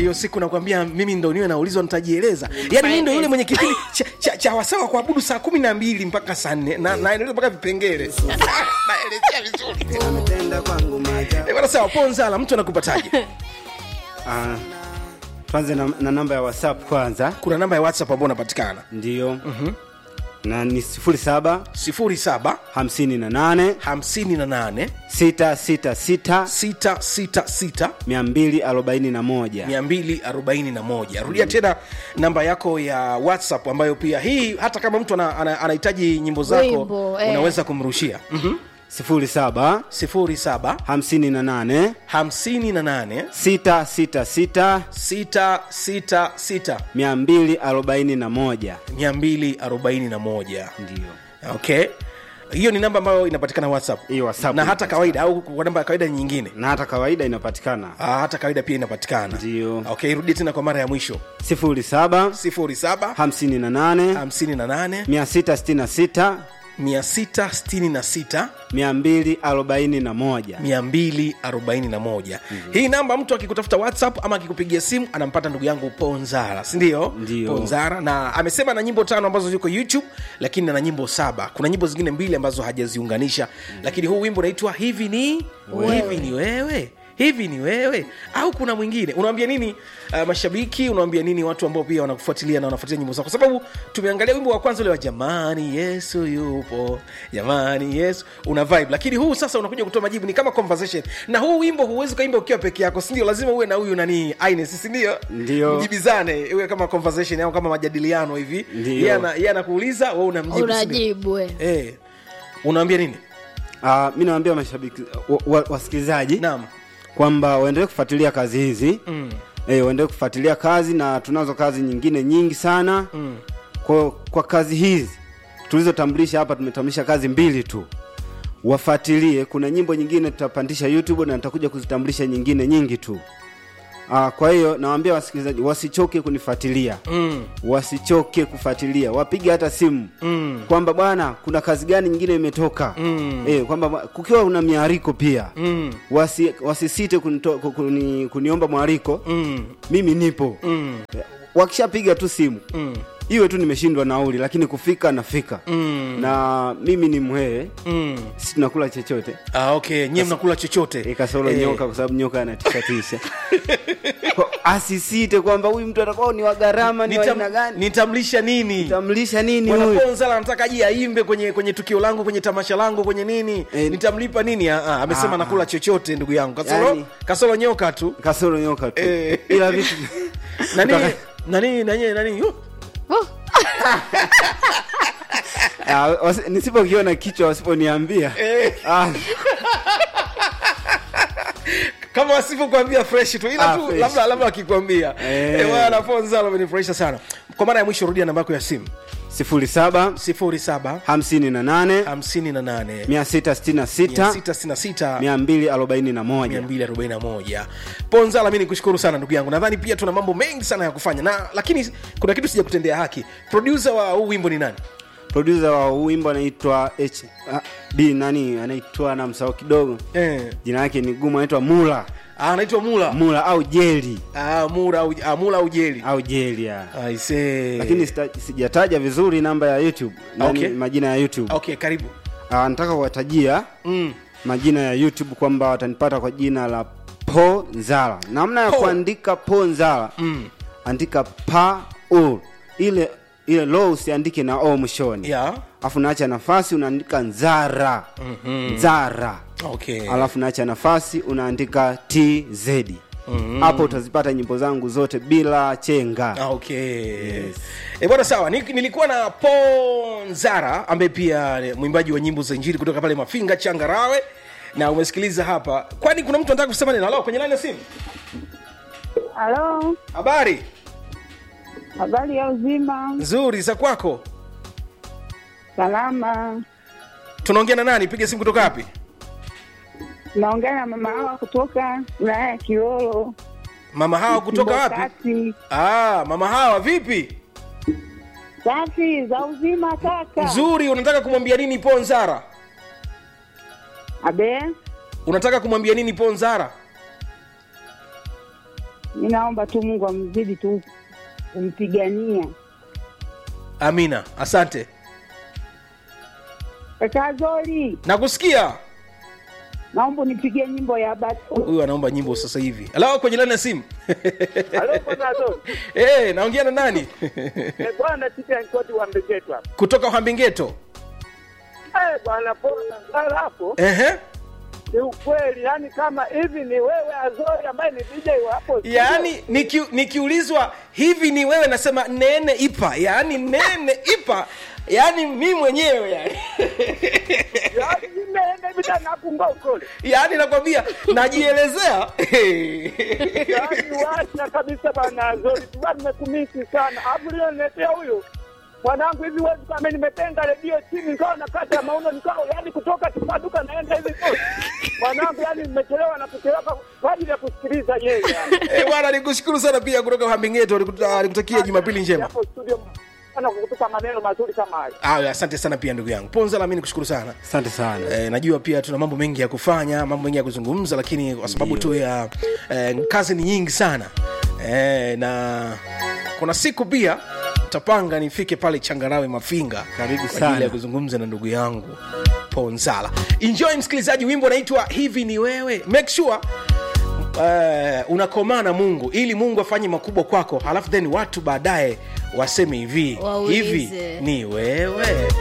hiyo siku nakwambia mimi ndo niwe naulizwa nitajieleza yaani mimi ndo yule mwenye kipindi cha, cha, cha wasawa kuabudu saa kumi na mbili mpaka saa nne na naeleza mpaka vipengele naelezea vizuri Umetenda kwangu maajabu. Eh, bwana sawa ponzala mtu anakupataje Ah, tuanze na, na namba ya whatsapp kwanza kuna namba ya whatsapp ambao unapatikana ndiyo na ni sifuri saba 07 hamsini na nane 58 sita sita sita 666 mia mbili arobaini na moja 241 rudia tena namba yako ya whatsapp ambayo pia hii hata kama mtu ana- ana- anahitaji nyimbo zako Wimbo, eh. unaweza kumrushia Mhm. sifuri saba 07 hamsini na nane 58 sita sita sita 666 mia mbili arobaini na moja 241 ndiyo okay hiyo ni namba ambayo inapatikana whatsapp Hiyo WhatsApp na hata inapatikana. kawaida au kwa namba ya kawaida nyingine na hata kawaida inapatikana ah, hata kawaida pia inapatikana Ndio. okay rudi tena kwa mara ya mwisho sifuri saba 07 hamsini na nane 58 mia sita sitini na sita 666 mia mbili arobaini na moja 241 hii namba mtu akikutafuta whatsapp ama akikupigia simu anampata ndugu yangu ponzara sindio Ndio. ponzara na amesema na nyimbo tano ambazo ziko youtube lakini ana nyimbo saba kuna nyimbo zingine mbili ambazo hajaziunganisha lakini huu wimbo unaitwa hivi ni Wewe. hivi ni wewe hivi ni wewe au kuna mwingine unawambia nini uh, mashabiki unawambia nini watu ambao pia wanakufuatilia na wanafuatilia nyimbo zako kwa sababu tumeangalia wimbo wa kwanza ule wa jamani yesu yupo jamani yesu una vibe lakini huu sasa unakuja kutoa majibu ni kama conversation na huu wimbo huwezi ukaimba ukiwa peke yako sindio lazima uwe na huyu nani Ines sindio Ndio. mjibizane iwe kama conversation au kama majadiliano hivi Ndio. Yeye ana- yeye anakuuliza we unamjibu sindio? unajibu eh. eh unaambia nini uh, mi nawambia mashabiki wa, wa, wasikilizaji naam kwamba waendelee kufuatilia kazi hizi mm. e, waendelee kufuatilia kazi na tunazo kazi nyingine nyingi sana Mm. kwa, kwa kazi hizi tulizotambulisha hapa tumetambulisha kazi mbili tu wafuatilie kuna nyimbo nyingine tutapandisha youtube na nitakuja kuzitambulisha nyingine nyingi tu Aa, kwa hiyo nawaambia wasikilizaji wasichoke kunifuatilia Mm. wasichoke kufuatilia wapige hata simu Mm. kwamba bwana kuna kazi gani nyingine imetoka Mm. e, kwamba kukiwa una miariko pia Mm. wasi, wasisite kunito, kuni, kuniomba mwariko Mm. mimi nipo Mm. wakishapiga tu simu Mm. iwe tu nimeshindwa nauli lakini kufika nafika Mm. na mimi ni mhee Mm. si tunakula chochote Ah, okay nyie mnakula chochote ikasoro Eh, nyoka kwa sababu nyoka anatishatisha Kwa- asisite kwamba huyu mtu atakuwa ni wa gharama ni wa aina nitam, gani nitamlisha nini tamlisha nini huyu mwanaponzala anataka aje aimbe kwenye kwenye tukio langu kwenye tamasha langu kwenye nini Eh, nitamlipa nini ah, ah, amesema ah, nakula chochote ndugu yangu kasoro, Yani- kasoro nyoka tu kasoro nyoka tu Eh. ila vitu nani Kutaka- nani nani nani oh, oh. Ah, wasi- nisipokiona kichwa wasiponiambia eh, ah, kama wasivyokuambia fresh tu ila Ah, tu fresh. labda labda wakikwambia Eh. eh, bwana ponzala amenifurahisha sana kwa mara ya mwisho rudia namba yako ya simu sifuri saba 07 hamsini na nane 58 mia sita sitini na sita 666 mia mbili arobaini na moja 241 ponzala mi nikushukuru sana ndugu yangu nadhani pia tuna mambo mengi sana ya kufanya na lakini kuna kitu sija kutendea haki produsa wa huu wimbo ni nani produsa wa huu wimbo anaitwa H ah, b nani anaitwa na msao kidogo eh. jina lake ni gumu anaitwa mula Ah, anaitwa mula mula au jeli ah, mura au, ah, mula au jeli au jeli ya aise lakini sita- sijataja vizuri namba ya youtube nani Okay. majina ya youtube okay karibu Ah, nataka kuwatajia mm. majina ya youtube kwamba watanipata kwa jina la po nzala namna ya Po. kuandika po nzala Mm. andika pa u ile ile lo usiandike na o mwishoni yeah. alafu naacha nafasi unaandika nzara mm-hmm. nzara okay. alafu naacha nafasi unaandika tz hapo utazipata nyimbo zangu zote bila chenga Ah, okay yes. e, bwana sawa Ni, nilikuwa na ponzara ambaye pia ni mwimbaji wa nyimbo za injili kutoka pale mafinga changarawe na umesikiliza hapa kwani kuna mtu anataka kusema neno halo kwenye nani ya simu Halo, habari habari ya uzima? nzuri za kwako Salama. tunaongea na nani piga simu kutoka wapi Naongea na mama hawa kutoka wilaya ya Kilolo. mama hawa kutoka wapi Kati. ah, mama hawa vipi Safi za uzima kaka. nzuri unataka kumwambia nini ponzara Abe, unataka kumwambia nini ponzara mi naomba tu Mungu amzidi tu kumpigania. amina asante Kaka Zori, nakusikia naomba unipigie nyimbo ya batu. huyu anaomba nyimbo sasa hivi halo kwenye lani ya simu Halo bwana Zoni. hey, naongea na nani Eh, bwana sisi ankoti wa mbegetu hapa. kutoka hambingeto Eh, bwana pona ngala hapo. Ehe. Ni ukweli, yani kama hivi ni wewe Azori ambaye ni DJ wa hapo. studio. yaani niki, nikiulizwa hivi ni wewe nasema nene ipa yaani nene ipa yaani mi mwenyewe yani Yaani nimeenda hivi tena napunga ukole. yaani nakwambia najielezea Yaani washa kabisa bwana Azori. Tuba nimekumisi sana. Afu leo niletea huyu. Mwanangu hivi wewe kama nimetenga redio chini nikawa nakata mauno nikawa yani kutoka tupaduka naenda hivi kote. Mwanangu yani nimechelewa na kuchelewa kwa ajili ya kusikiliza yeye yani. Eh, bwana nikushukuru sana pia kutoka hambingeto Nikuta- nikutakia jumapili njema Hapo studio sana kukutupa maneno mazuri kama hayo. Aya, asante sana pia ndugu yangu ponza nami nikushukuru sana asante sana E, najua pia tuna mambo mengi ya kufanya mambo mengi ya kuzungumza lakini kwa sababu tu ya e, kazi ni nyingi sana e, na kuna siku pia tapanga nifike pale changarawe mafinga Karibu kwa ajili sana. ya kuzungumza na ndugu yangu ponzala enjoy msikilizaji wimbo unaitwa hivi ni wewe make sure Uh, unakomaa na mungu ili mungu afanye makubwa kwako halafu then watu baadaye waseme hivi Waulize. hivi ni wewe